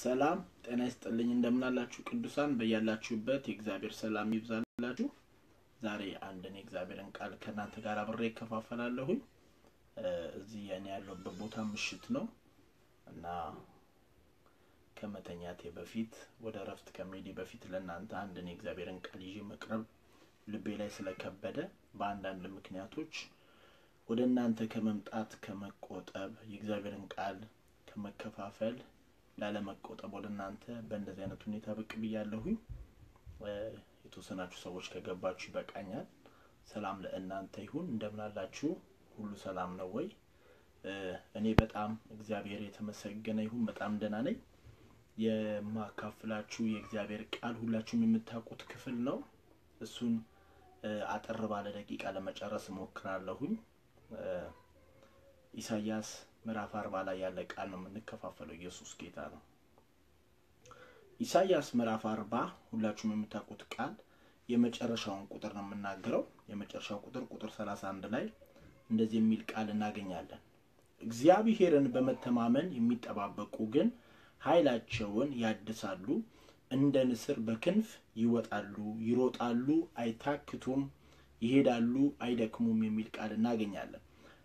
ሰላም ጤና ይስጥልኝ። እንደምናላችሁ ቅዱሳን በያላችሁበት የእግዚአብሔር ሰላም ይብዛላችሁ። ዛሬ አንድን የእግዚአብሔርን ቃል ከእናንተ ጋር አብሬ እከፋፈላለሁኝ። እዚህ እኔ ያለሁበት ቦታ ምሽት ነው እና ከመተኛቴ በፊት ወደ እረፍት ከመሄዴ በፊት ለእናንተ አንድን የእግዚአብሔርን ቃል ይዤ መቅረብ ልቤ ላይ ስለከበደ በአንዳንድ ምክንያቶች ወደ እናንተ ከመምጣት ከመቆጠብ የእግዚአብሔርን ቃል ከመከፋፈል ላለመቆጠብ ወደ እናንተ በእንደዚህ አይነት ሁኔታ ብቅ ብያለሁኝ። የተወሰናችሁ ሰዎች ከገባችሁ ይበቃኛል። ሰላም ለእናንተ ይሁን። እንደምናላችሁ ሁሉ ሰላም ነው ወይ? እኔ በጣም እግዚአብሔር የተመሰገነ ይሁን በጣም ደህና ነኝ። የማካፍላችሁ የእግዚአብሔር ቃል ሁላችሁም የምታውቁት ክፍል ነው። እሱን አጠር ባለ ደቂቃ ለመጨረስ እሞክራለሁኝ። ኢሳያስ ምዕራፍ አርባ ላይ ያለ ቃል ነው የምንከፋፈለው። ኢየሱስ ጌታ ነው። ኢሳያስ ምዕራፍ አርባ ሁላችሁም የምታውቁት ቃል የመጨረሻውን ቁጥር ነው የምናገረው። የመጨረሻው ቁጥር ቁጥር ሰላሳ አንድ ላይ እንደዚህ የሚል ቃል እናገኛለን። እግዚአብሔርን በመተማመን የሚጠባበቁ ግን ኃይላቸውን ያድሳሉ፣ እንደ ንስር በክንፍ ይወጣሉ፣ ይሮጣሉ፣ አይታክቱም፣ ይሄዳሉ፣ አይደክሙም የሚል ቃል እናገኛለን።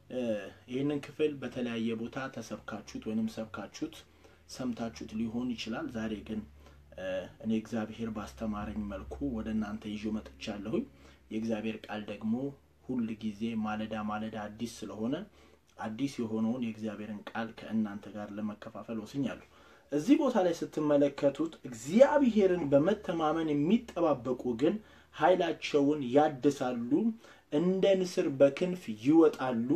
ይህንን ክፍል በተለያየ ቦታ ተሰብካችሁት ወይንም ሰብካችሁት ሰምታችሁት ሊሆን ይችላል። ዛሬ ግን እኔ እግዚአብሔር ባስተማረኝ መልኩ ወደ እናንተ ይዤ መጥቻለሁኝ። የእግዚአብሔር ቃል ደግሞ ሁል ጊዜ ማለዳ ማለዳ አዲስ ስለሆነ አዲስ የሆነውን የእግዚአብሔርን ቃል ከእናንተ ጋር ለመከፋፈል ወስኛለሁ። እዚህ ቦታ ላይ ስትመለከቱት እግዚአብሔርን በመተማመን የሚጠባበቁ ግን ኃይላቸውን ያድሳሉ፣ እንደ ንስር በክንፍ ይወጣሉ፣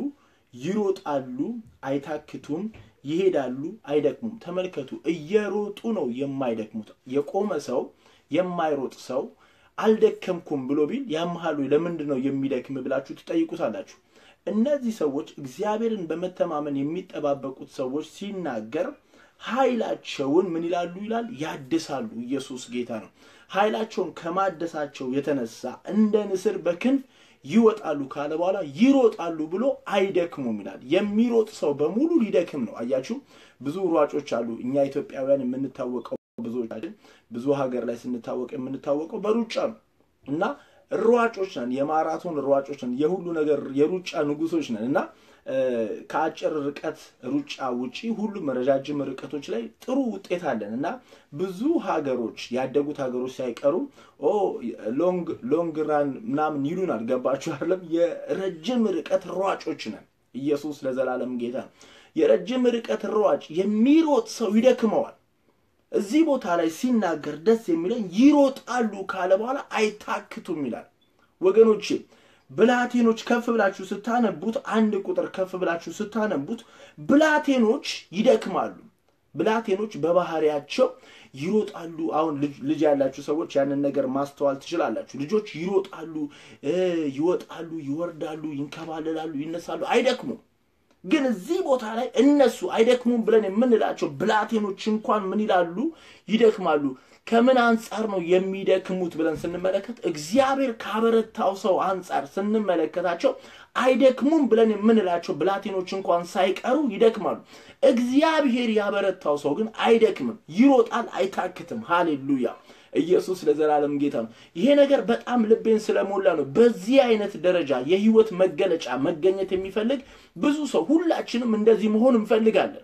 ይሮጣሉ፣ አይታክቱም፣ ይሄዳሉ፣ አይደክሙም። ተመልከቱ፣ እየሮጡ ነው የማይደክሙት። የቆመ ሰው የማይሮጥ ሰው አልደከምኩም ብሎ ቢል ያምሃሉ ለምንድን ነው የሚደክም ብላችሁ ትጠይቁታላችሁ። እነዚህ ሰዎች እግዚአብሔርን በመተማመን የሚጠባበቁት ሰዎች ሲናገር ኃይላቸውን ምን ይላሉ ይላል ያድሳሉ። ኢየሱስ ጌታ ነው። ኃይላቸውን ከማደሳቸው የተነሳ እንደ ንስር በክንፍ ይወጣሉ ካለ በኋላ ይሮጣሉ ብሎ አይደክሙም ይላል። የሚሮጥ ሰው በሙሉ ሊደክም ነው። አያችሁ፣ ብዙ ሯጮች አሉ። እኛ ኢትዮጵያውያን የምንታወቀው ብዙዎቻችን ብዙ ሀገር ላይ ስንታወቅ የምንታወቀው በሩጫ ነው እና ሯጮች ነን፣ የማራቶን ሯጮች ነን፣ የሁሉ ነገር የሩጫ ንጉሶች ነን እና ከአጭር ርቀት ሩጫ ውጪ ሁሉም ረጃጅም ርቀቶች ላይ ጥሩ ውጤት አለን እና ብዙ ሀገሮች ያደጉት ሀገሮች ሳይቀሩ ኦ ሎንግ ሎንግ ራን ምናምን ይሉናል። ገባችሁ አይደለም? የረጅም ርቀት ሯጮች ነን። ኢየሱስ ለዘላለም ጌታ ነው። የረጅም ርቀት ሯጭ የሚሮጥ ሰው ይደክመዋል። እዚህ ቦታ ላይ ሲናገር ደስ የሚለኝ ይሮጣሉ ካለ በኋላ አይታክቱም ይላል። ወገኖቼ ብላቴኖች ከፍ ብላችሁ ስታነቡት አንድ ቁጥር ከፍ ብላችሁ ስታነቡት ብላቴኖች ይደክማሉ። ብላቴኖች በባህሪያቸው ይሮጣሉ። አሁን ልጅ ያላችሁ ሰዎች ያንን ነገር ማስተዋል ትችላላችሁ። ልጆች ይሮጣሉ፣ ይወጣሉ፣ ይወርዳሉ፣ ይንከባለላሉ፣ ይነሳሉ፣ አይደክሙም። ግን እዚህ ቦታ ላይ እነሱ አይደክሙም ብለን የምንላቸው ብላቴኖች እንኳን ምን ይላሉ? ይደክማሉ። ከምን አንጻር ነው የሚደክሙት ብለን ስንመለከት እግዚአብሔር ካበረታው ሰው አንጻር ስንመለከታቸው አይደክሙም ብለን የምንላቸው ብላቴኖች እንኳን ሳይቀሩ ይደክማሉ። እግዚአብሔር ያበረታው ሰው ግን አይደክምም፣ ይሮጣል፣ አይታክትም። ሃሌሉያ! ኢየሱስ ለዘላለም ጌታ ነው። ይሄ ነገር በጣም ልቤን ስለሞላ ነው። በዚህ አይነት ደረጃ የህይወት መገለጫ መገኘት የሚፈልግ ብዙ ሰው ሁላችንም እንደዚህ መሆን እንፈልጋለን።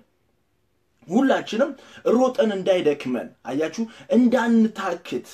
ሁላችንም ሮጠን እንዳይደክመን አያችሁ፣ እንዳንታክት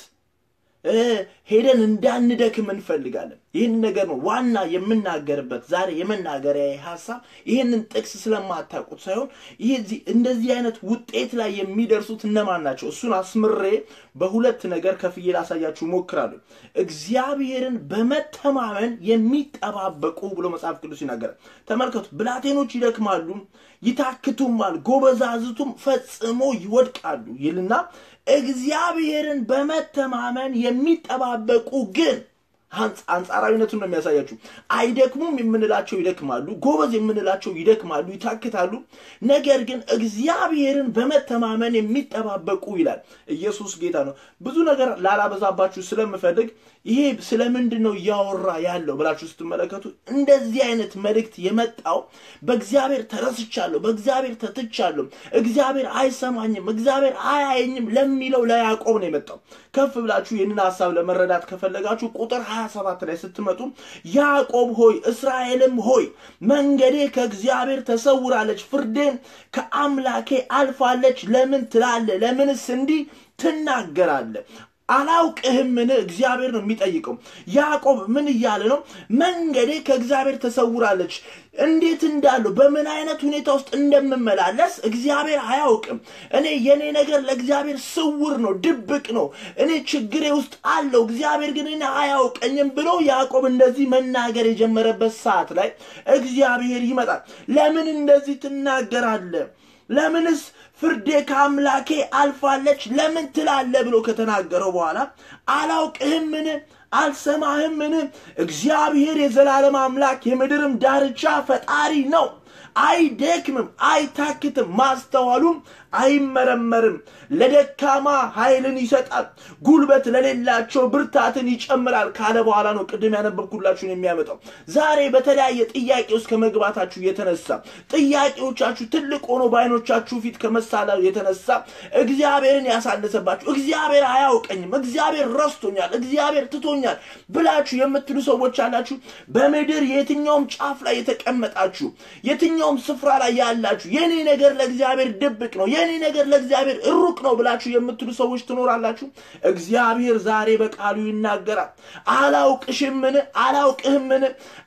ሄደን እንዳንደክም እንፈልጋለን። ይህን ነገር ነው ዋና የምናገርበት ዛሬ የመናገሪያ ሀሳብ። ይህንን ጥቅስ ስለማታውቁት ሳይሆን ይህ እንደዚህ አይነት ውጤት ላይ የሚደርሱት እነማን ናቸው? እሱን አስምሬ በሁለት ነገር ከፍዬ ላሳያችሁ ሞክራለሁ። እግዚአብሔርን በመተማመን የሚጠባበቁ ብሎ መጽሐፍ ቅዱስ ይናገራል። ተመልከቱ፣ ብላቴኖች ይደክማሉ፣ ይታክቱማል፣ ጎበዛዝቱም ፈጽሞ ይወድቃሉ ይልና እግዚአብሔርን በመተማመን የሚጠባበቁ ግን አንጻራዊነቱን ነው የሚያሳያችሁ። አይደክሙም የምንላቸው ይደክማሉ፣ ጎበዝ የምንላቸው ይደክማሉ፣ ይታክታሉ። ነገር ግን እግዚአብሔርን በመተማመን የሚጠባበቁ ይላል። ኢየሱስ ጌታ ነው። ብዙ ነገር ላላበዛባችሁ ስለምፈልግ ይሄ ስለምንድን ነው እያወራ ያለው ብላችሁ ስትመለከቱ እንደዚህ አይነት መልእክት የመጣው በእግዚአብሔር ተረስቻለሁ፣ በእግዚአብሔር ተትቻለሁ፣ እግዚአብሔር አይሰማኝም፣ እግዚአብሔር አያየኝም ለሚለው ለያዕቆብ ነው የመጣው። ከፍ ብላችሁ ይህንን ሀሳብ ለመረዳት ከፈለጋችሁ ቁጥር 27 ላይ ስትመጡ ያዕቆብ ሆይ እስራኤልም ሆይ መንገዴ ከእግዚአብሔር ተሰውራለች፣ ፍርዴን ከአምላኬ አልፋለች ለምን ትላለ? ለምንስ እንዲህ ትናገራለ? አላውቅህምን? እግዚአብሔር ነው የሚጠይቀው። ያዕቆብ ምን እያለ ነው? መንገዴ ከእግዚአብሔር ተሰውራለች። እንዴት እንዳለው በምን አይነት ሁኔታ ውስጥ እንደምመላለስ እግዚአብሔር አያውቅም። እኔ የኔ ነገር ለእግዚአብሔር ስውር ነው፣ ድብቅ ነው። እኔ ችግሬ ውስጥ አለው፣ እግዚአብሔር ግን እኔ አያውቀኝም ብሎ ያዕቆብ እንደዚህ መናገር የጀመረበት ሰዓት ላይ እግዚአብሔር ይመጣል። ለምን እንደዚህ ትናገራለህ? ለምንስ ፍርዴ ከአምላኬ አልፋለች ለምን ትላለ ብሎ ከተናገረው በኋላ አላውቅህምን አልሰማህምን እግዚአብሔር የዘላለም አምላክ የምድርም ዳርቻ ፈጣሪ ነው አይደክምም አይታክትም ማስተዋሉም አይመረመርም ለደካማ ኃይልን ይሰጣል ጉልበት ለሌላቸው ብርታትን ይጨምራል ካለ በኋላ ነው ቅድም ያነበብኩላችሁን የሚያመጣው ዛሬ በተለያየ ጥያቄ ውስጥ ከመግባታችሁ የተነሳ ጥያቄዎቻችሁ ትልቅ ሆኖ በአይኖቻችሁ ፊት ከመሳላሉ የተነሳ እግዚአብሔርን ያሳነሰባችሁ እግዚአብሔር አያውቀኝም እግዚአብሔር ረስቶኛል እግዚአብሔር ትቶኛል ብላችሁ የምትሉ ሰዎች አላችሁ በምድር የትኛውም ጫፍ ላይ የተቀመጣችሁ የትኛውም ስፍራ ላይ ያላችሁ የኔ ነገር ለእግዚአብሔር ድብቅ ነው የኔ ነገር ለእግዚአብሔር ሩቅ ነው ብላችሁ የምትሉ ሰዎች ትኖራላችሁ እግዚአብሔር ዛሬ በቃሉ ይናገራል አላውቅሽምን አላውቅህምን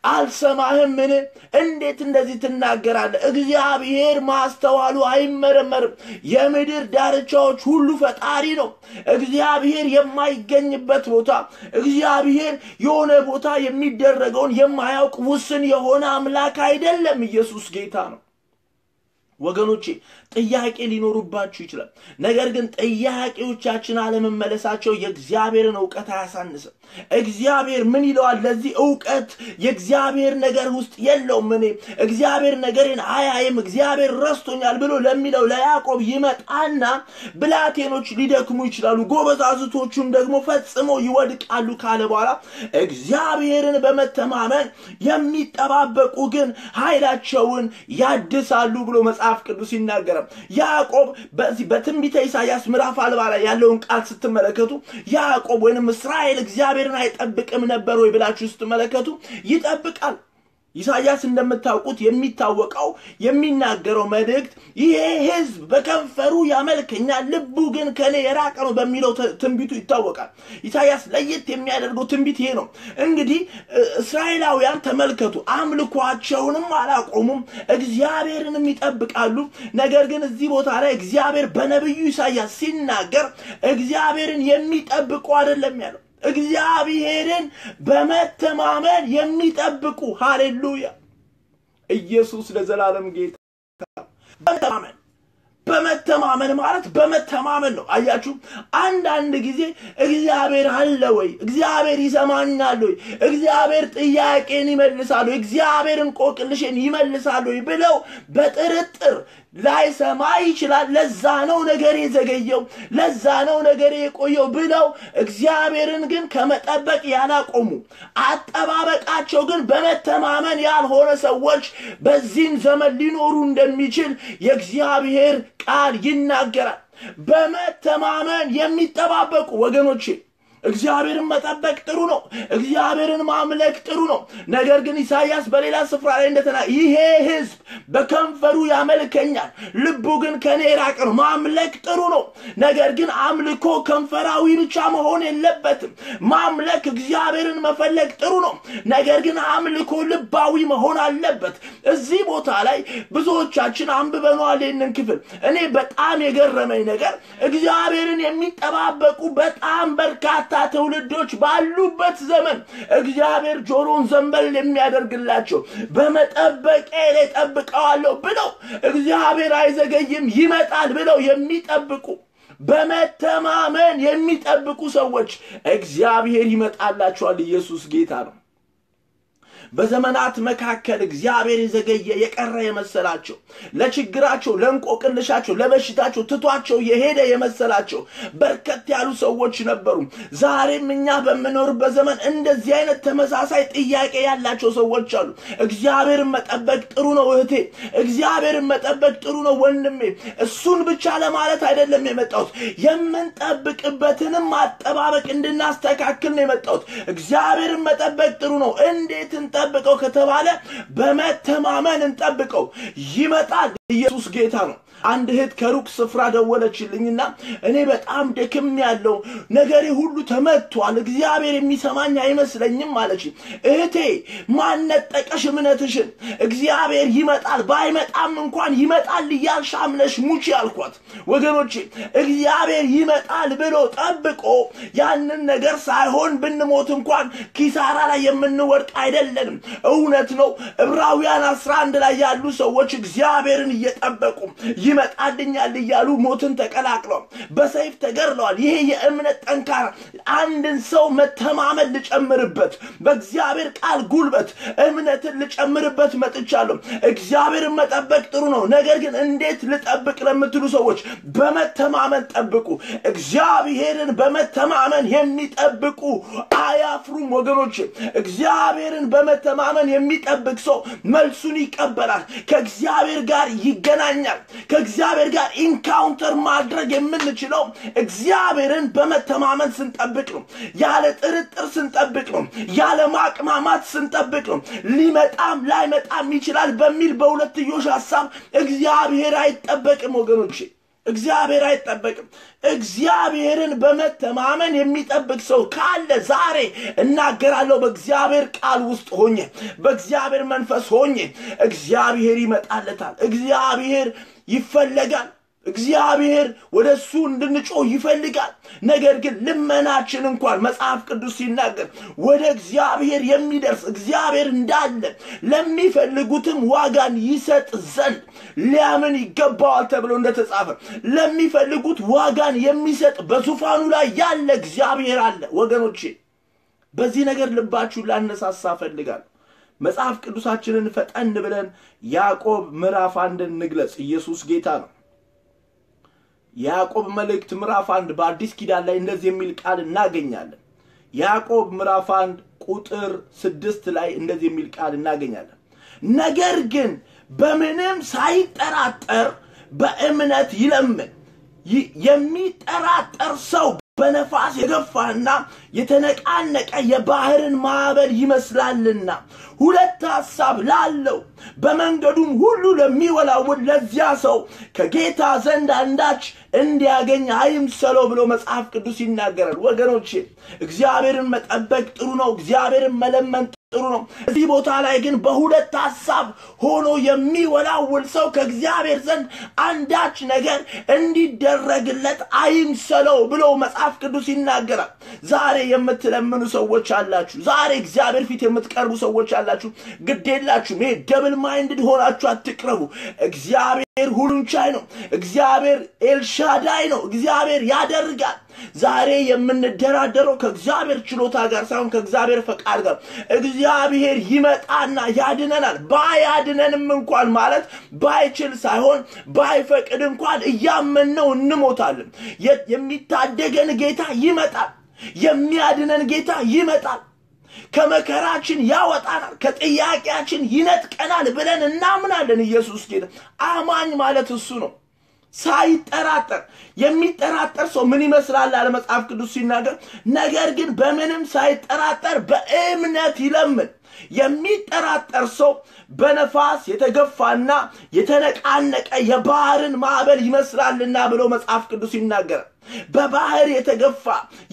አልሰማህምን እንዴት እንደዚህ ትናገራለህ እግዚአብሔር ማስተዋሉ አይመረመርም የምድር ዳርቻዎች ሁሉ ፈጣሪ ነው እግዚአብሔር የማይገኝበት ቦታ እግዚአብሔር የሆነ ቦታ የሚደረገውን የማያውቅ ውስን የሆነ አምላክ አይደለም ኢየሱስ ጌታ ነው ወገኖቼ ጥያቄ ሊኖሩባችሁ ይችላል ነገር ግን ጥያቄዎቻችን አለመመለሳቸው የእግዚአብሔርን እውቀት አያሳንስም እግዚአብሔር ምን ይለዋል ለዚህ እውቀት የእግዚአብሔር ነገር ውስጥ የለውም እኔ እግዚአብሔር ነገሬን አያይም እግዚአብሔር ረስቶኛል ብሎ ለሚለው ለያዕቆብ ይመጣና ብላቴኖች ሊደክሙ ይችላሉ ጎበዛዝቶቹም ደግሞ ፈጽሞ ይወድቃሉ ካለ በኋላ እግዚአብሔርን በመተማመን የሚጠባበቁ ግን ኃይላቸውን ያድሳሉ ብሎ መጽሐፍ ቅዱስ ይናገራል ያዕቆብ በዚህ በትንቢተ ኢሳያስ ምዕራፍ አልባ ላይ ያለውን ቃል ስትመለከቱ ያዕቆብ ወይንም እስራኤል እግዚአብሔርን አይጠብቅም ነበር ወይ ብላችሁ ስትመለከቱ ይጠብቃል ኢሳያስ እንደምታውቁት የሚታወቀው የሚናገረው መልእክት ይሄ ህዝብ በከንፈሩ ያመልከኛል ልቡ ግን ከኔ የራቀ ነው በሚለው ትንቢቱ ይታወቃል ኢሳያስ ለየት የሚያደርገው ትንቢት ይሄ ነው እንግዲህ እስራኤላውያን ተመልከቱ አምልኳቸውንም አላቆሙም እግዚአብሔርንም ይጠብቃሉ ነገር ግን እዚህ ቦታ ላይ እግዚአብሔር በነቢዩ ኢሳያስ ሲናገር እግዚአብሔርን የሚጠብቁ አይደለም ያለው እግዚአብሔርን በመተማመን የሚጠብቁ ሃሌሉያ ኢየሱስ ለዘላለም ጌታ በመተማመን በመተማመን ማለት በመተማመን ነው አያችሁ አንዳንድ ጊዜ እግዚአብሔር አለ ወይ እግዚአብሔር ይሰማኛል ወይ እግዚአብሔር ጥያቄን ይመልሳሉ እግዚአብሔር እንቆቅልሽን ይመልሳሉ ወይ ብለው በጥርጥር ላይሰማ ይችላል ለዛ ነው ነገር የዘገየው ለዛ ነው ነገር የቆየው ብለው እግዚአብሔርን ግን ከመጠበቅ ያላቆሙ አጠባበቃቸው ግን በመተማመን ያልሆነ ሰዎች በዚህም ዘመን ሊኖሩ እንደሚችል የእግዚአብሔር ቃል ይናገራል በመተማመን የሚጠባበቁ ወገኖቼ እግዚአብሔርን መጠበቅ ጥሩ ነው እግዚአብሔርን ማምለክ ጥሩ ነው ነገር ግን ኢሳያስ በሌላ ስፍራ ላይ እንደተና ይሄ ህዝብ በከንፈሩ ያመልከኛል ልቡ ግን ከኔ የራቀ ነው ማምለክ ጥሩ ነው ነገር ግን አምልኮ ከንፈራዊ ብቻ መሆን የለበትም ማምለክ እግዚአብሔርን መፈለግ ጥሩ ነው ነገር ግን አምልኮ ልባዊ መሆን አለበት እዚህ ቦታ ላይ ብዙዎቻችን አንብበነዋል ይህንን ክፍል እኔ በጣም የገረመኝ ነገር እግዚአብሔርን የሚጠባበቁ በጣም በርካታ ትውልዶች ባሉበት ዘመን እግዚአብሔር ጆሮን ዘንበል የሚያደርግላቸው በመጠበቄ ላይ ጠብቀዋለሁ ብለው እግዚአብሔር አይዘገይም ይመጣል ብለው የሚጠብቁ በመተማመን የሚጠብቁ ሰዎች እግዚአብሔር ይመጣላቸዋል። ኢየሱስ ጌታ ነው። በዘመናት መካከል እግዚአብሔር የዘገየ የቀረ የመሰላቸው ለችግራቸው፣ ለእንቆቅልሻቸው፣ ለበሽታቸው ትቷቸው የሄደ የመሰላቸው በርከት ያሉ ሰዎች ነበሩ። ዛሬም እኛ በምኖርበት ዘመን እንደዚህ አይነት ተመሳሳይ ጥያቄ ያላቸው ሰዎች አሉ። እግዚአብሔርን መጠበቅ ጥሩ ነው እህቴ፣ እግዚአብሔርን መጠበቅ ጥሩ ነው ወንድሜ። እሱን ብቻ ለማለት አይደለም የመጣሁት፣ የምንጠብቅበትንም አጠባበቅ እንድናስተካክል ነው የመጣሁት። እግዚአብሔርን መጠበቅ ጥሩ ነው። እንዴት እንጠብቀው ከተባለ በመተማመን እንጠብቀው። ይመጣል። ኢየሱስ ጌታ ነው። አንድ እህት ከሩቅ ስፍራ ደወለችልኝና እኔ በጣም ደክም ያለው ነገሬ ሁሉ ተመቷል፣ እግዚአብሔር የሚሰማኝ አይመስለኝም አለች። እህቴ ማነጠቀሽ እምነትሽን? እግዚአብሔር ይመጣል፣ ባይመጣም እንኳን ይመጣል እያልሽ አምነሽ ሙቺ አልኳት። ወገኖቼ እግዚአብሔር ይመጣል ብሎ ጠብቆ ያንን ነገር ሳይሆን ብንሞት እንኳን ኪሳራ ላይ የምንወድቅ አይደለንም። እውነት ነው። ዕብራውያን አስራ አንድ ላይ ያሉ ሰዎች እግዚአብሔርን እየጠበቁ ይመጣልኛል እያሉ ሞትን ተቀላቅለዋል፣ በሰይፍ ተገድለዋል። ይሄ የእምነት ጠንካራ አንድን ሰው መተማመን ልጨምርበት፣ በእግዚአብሔር ቃል ጉልበት እምነትን ልጨምርበት መጥቻለሁ። እግዚአብሔርን መጠበቅ ጥሩ ነው። ነገር ግን እንዴት ልጠብቅ ለምትሉ ሰዎች በመተማመን ጠብቁ። እግዚአብሔርን በመተማመን የሚጠብቁ አያፍሩም ወገኖች። እግዚአብሔርን በመተማመን የሚጠብቅ ሰው መልሱን ይቀበላል። ከእግዚአብሔር ጋር ይገናኛል። ከእግዚአብሔር ጋር ኢንካውንተር ማድረግ የምንችለው እግዚአብሔርን በመተማመን ስንጠብቅ ነው። ያለ ጥርጥር ስንጠብቅ ነው። ያለ ማቅማማት ስንጠብቅ ነው። ሊመጣም ላይመጣም ይችላል በሚል በሁለትዮሽ ሀሳብ እግዚአብሔር አይጠበቅም ወገኖቼ። እግዚአብሔር አይጠበቅም። እግዚአብሔርን በመተማመን የሚጠብቅ ሰው ካለ ዛሬ እናገራለሁ። በእግዚአብሔር ቃል ውስጥ ሆኜ በእግዚአብሔር መንፈስ ሆኜ እግዚአብሔር ይመጣለታል። እግዚአብሔር ይፈለጋል። እግዚአብሔር ወደ እሱ እንድንጮህ ይፈልጋል። ነገር ግን ልመናችን እንኳን መጽሐፍ ቅዱስ ሲናገር ወደ እግዚአብሔር የሚደርስ እግዚአብሔር እንዳለ ለሚፈልጉትም ዋጋን ይሰጥ ዘንድ ሊያምን ይገባዋል ተብሎ እንደተጻፈ ለሚፈልጉት ዋጋን የሚሰጥ በዙፋኑ ላይ ያለ እግዚአብሔር አለ። ወገኖቼ በዚህ ነገር ልባችሁን ላነሳሳ እፈልጋለሁ። መጽሐፍ ቅዱሳችንን ፈጠን ብለን ያዕቆብ ምዕራፍ አንድን እንግለጽ። ኢየሱስ ጌታ ነው። የያዕቆብ መልእክት ምዕራፍ አንድ በአዲስ ኪዳን ላይ እንደዚህ የሚል ቃል እናገኛለን። ያዕቆብ ምዕራፍ አንድ ቁጥር ስድስት ላይ እንደዚህ የሚል ቃል እናገኛለን። ነገር ግን በምንም ሳይጠራጠር በእምነት ይለምን። የሚጠራጠር ሰው በነፋስ የገፋና የተነቃነቀ የባህርን ማዕበል ይመስላልና ሁለት ሐሳብ ላለው በመንገዱም ሁሉ ለሚወላውል ለዚያ ሰው ከጌታ ዘንድ አንዳች እንዲያገኝ አይምሰለው ብሎ መጽሐፍ ቅዱስ ይናገራል። ወገኖቼ እግዚአብሔርን መጠበቅ ጥሩ ነው። እግዚአብሔርን መለመን ጥሩ ነው። እዚህ ቦታ ላይ ግን በሁለት ሐሳብ ሆኖ የሚወላውል ሰው ከእግዚአብሔር ዘንድ አንዳች ነገር እንዲደረግለት አይምሰለው ብሎ መጽሐፍ ቅዱስ ይናገራል። ዛሬ የምትለምኑ ሰዎች አላችሁ። ዛሬ እግዚአብሔር ፊት የምትቀርቡ ሰዎች አላችሁ። ግድ የላችሁም። ይሄ ደብል ማይንድድ ሆናችሁ አትቅረቡ። እግዚአብሔር ሁሉን ቻይ ነው። እግዚአብሔር ኤልሻዳይ ነው። እግዚአብሔር ያደርጋል። ዛሬ የምንደራደረው ከእግዚአብሔር ችሎታ ጋር ሳይሆን ከእግዚአብሔር ፈቃድ ጋር እግዚአብሔር ይመጣና ያድነናል። ባያድነንም እንኳን ማለት ባይችል ሳይሆን ባይፈቅድ እንኳን እያመንነው እንሞታለን። የሚታደገን ጌታ ይመጣል። የሚያድነን ጌታ ይመጣል። ከመከራችን ያወጣናል፣ ከጥያቄያችን ይነጥቀናል ብለን እናምናለን። ኢየሱስ ጌታ አማኝ ማለት እሱ ነው። ሳይጠራጠር የሚጠራጠር ሰው ምን ይመስላል አለ መጽሐፍ ቅዱስ ሲናገር፣ ነገር ግን በምንም ሳይጠራጠር በእምነት ይለምን። የሚጠራጠር ሰው በነፋስ የተገፋና የተነቃነቀ የባህርን ማዕበል ይመስላልና ብሎ መጽሐፍ ቅዱስ ይናገራል። በባህር የተገፋ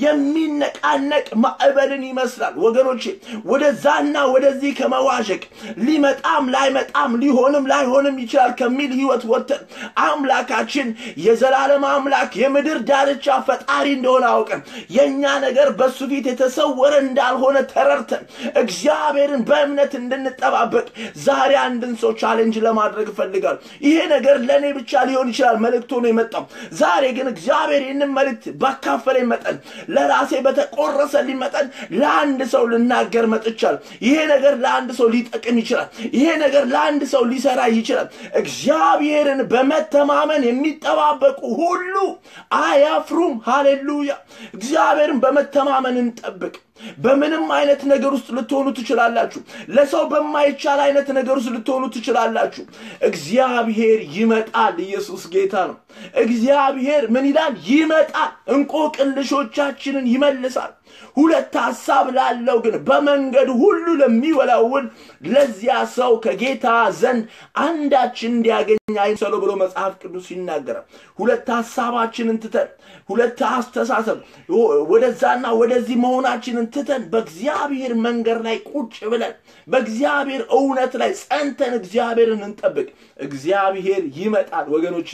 የሚነቃነቅ ማዕበልን ይመስላል። ወገኖቼ ወደዛና ወደዚህ ከመዋዠቅ ሊመጣም ላይመጣም ሊሆንም ላይሆንም ይችላል ከሚል ህይወት ወጥተን አምላካችን የዘላለም አምላክ የምድር ዳርቻ ፈጣሪ እንደሆነ አውቀን የእኛ ነገር በሱ ፊት የተሰወረ እንዳልሆነ ተረድተን እግዚአብሔርን በእምነት እንድንጠባበቅ ዛሬ አንድን ሰው ቻሌንጅ ለማድረግ እፈልጋለሁ። ይሄ ነገር ለእኔ ብቻ ሊሆን ይችላል መልእክት ሆኖ የመጣው ዛሬ ግን እግዚአብሔር ይህንን መልእክት ባካፈለኝ መጠን ለራሴ በተቆረሰልኝ መጠን ለአንድ ሰው ልናገር መጥቻለሁ። ይሄ ነገር ለአንድ ሰው ሊጠቅም ይችላል። ይሄ ነገር ለአንድ ሰው ሊሰራ ይችላል። እግዚአብሔርን በመተማመን የሚጠባበቁ ሁሉ አያፍሩም። ሃሌሉያ! እግዚአብሔርን በመተማመን እንጠብቅ። በምንም አይነት ነገር ውስጥ ልትሆኑ ትችላላችሁ። ለሰው በማይቻል አይነት ነገር ውስጥ ልትሆኑ ትችላላችሁ። እግዚአብሔር ይመጣል። ኢየሱስ ጌታ ነው። እግዚአብሔር ምን ይላል? ይመጣል። እንቆቅልሾቻችንን ይመልሳል። ሁለት ሐሳብ ላለው ግን በመንገድ ሁሉ ለሚወላውል ለዚያ ሰው ከጌታ ዘንድ አንዳች እንዲያገኝ አይምሰለው ብሎ መጽሐፍ ቅዱስ ይናገራል። ሁለት ሐሳባችንን ትተን ሁለት አስተሳሰብ ወደዛና ወደዚህ መሆናችንን ትተን በእግዚአብሔር መንገድ ላይ ቁጭ ብለን በእግዚአብሔር እውነት ላይ ጸንተን እግዚአብሔርን እንጠብቅ። እግዚአብሔር ይመጣል ወገኖቼ።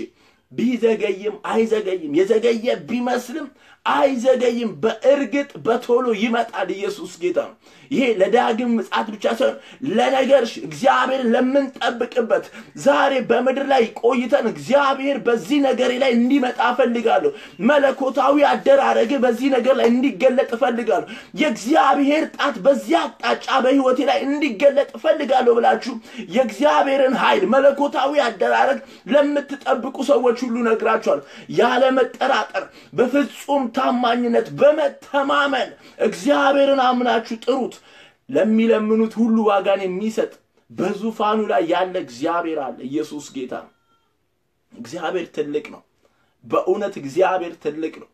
ቢዘገይም አይዘገይም። የዘገየ ቢመስልም አይዘገይም። በእርግጥ በቶሎ ይመጣል። ኢየሱስ ጌታ ነው። ይሄ ለዳግም ምጽአት ብቻ ሳይሆን ለነገር እግዚአብሔር ለምንጠብቅበት ዛሬ በምድር ላይ ቆይተን እግዚአብሔር በዚህ ነገር ላይ እንዲመጣ እፈልጋለሁ። መለኮታዊ አደራረግ በዚህ ነገር ላይ እንዲገለጥ እፈልጋለሁ። የእግዚአብሔር ጣት በዚህ አቅጣጫ በህይወቴ ላይ እንዲገለጥ እፈልጋለሁ ብላችሁ የእግዚአብሔርን ኃይል መለኮታዊ አደራረግ ለምትጠብቁ ሰዎች ሁሉ ነግራችኋል። ያለ መጠራጠር በፍጹም ታማኝነት በመተማመን እግዚአብሔርን አምናችሁ ጥሩት። ለሚለምኑት ሁሉ ዋጋን የሚሰጥ በዙፋኑ ላይ ያለ እግዚአብሔር አለ። ኢየሱስ ጌታ ነው። እግዚአብሔር ትልቅ ነው። በእውነት እግዚአብሔር ትልቅ ነው።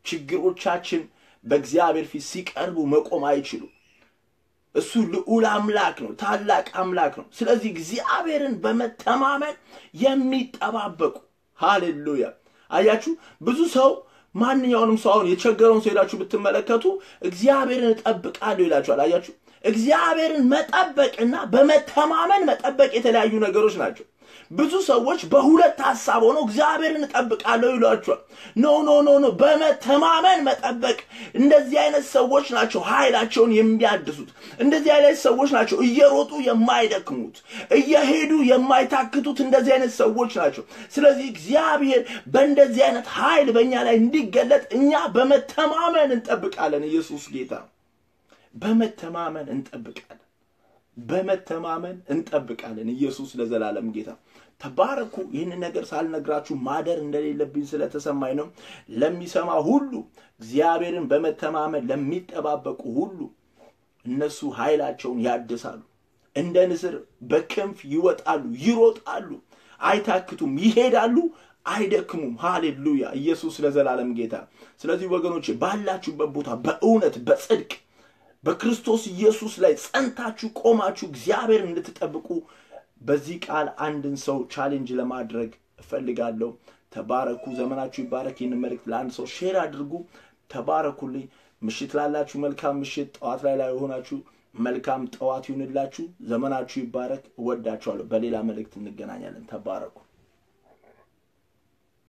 ችግሮቻችን በእግዚአብሔር ፊት ሲቀርቡ መቆም አይችሉም። እሱ ልዑል አምላክ ነው፣ ታላቅ አምላክ ነው። ስለዚህ እግዚአብሔርን በመተማመን የሚጠባበቁ ሃሌሉያ። አያችሁ ብዙ ሰው ማንኛውንም ሰው አሁን የቸገረውን ሰው ሄዳችሁ ብትመለከቱ እግዚአብሔርን እጠብቃለሁ ይላችኋል። አያችሁ እግዚአብሔርን መጠበቅና በመተማመን መጠበቅ የተለያዩ ነገሮች ናቸው። ብዙ ሰዎች በሁለት ሀሳብ ሆነው እግዚአብሔርን እጠብቃለሁ ይሏቸዋል። ኖ ኖ ኖ ኖ፣ በመተማመን መጠበቅ። እንደዚህ አይነት ሰዎች ናቸው ኃይላቸውን የሚያድሱት። እንደዚህ አይነት ሰዎች ናቸው እየሮጡ የማይደክሙት፣ እየሄዱ የማይታክቱት። እንደዚህ አይነት ሰዎች ናቸው። ስለዚህ እግዚአብሔር በእንደዚህ አይነት ኃይል በእኛ ላይ እንዲገለጥ እኛ በመተማመን እንጠብቃለን። ኢየሱስ ጌታ በመተማመን እንጠብቃለን። በመተማመን እንጠብቃለን። ኢየሱስ ለዘላለም ጌታ ተባረኩ። ይህንን ነገር ሳልነግራችሁ ማደር እንደሌለብኝ ስለተሰማኝ ነው። ለሚሰማ ሁሉ እግዚአብሔርን በመተማመን ለሚጠባበቁ ሁሉ እነሱ ኃይላቸውን ያድሳሉ፣ እንደ ንስር በክንፍ ይወጣሉ፣ ይሮጣሉ፣ አይታክቱም፣ ይሄዳሉ፣ አይደክሙም። ሃሌሉያ! ኢየሱስ ለዘላለም ጌታ። ስለዚህ ወገኖች ባላችሁበት ቦታ በእውነት በጽድቅ በክርስቶስ ኢየሱስ ላይ ጸንታችሁ ቆማችሁ እግዚአብሔር እንድትጠብቁ በዚህ ቃል አንድን ሰው ቻሌንጅ ለማድረግ እፈልጋለሁ። ተባረኩ። ዘመናችሁ ይባረክ። ይህን መልእክት ለአንድ ሰው ሼር አድርጉ። ተባረኩልኝ። ምሽት ላላችሁ መልካም ምሽት፣ ጠዋት ላይ ላይ የሆናችሁ መልካም ጠዋት ይሁንላችሁ። ዘመናችሁ ይባረክ። እወዳችኋለሁ። በሌላ መልእክት እንገናኛለን። ተባረኩ።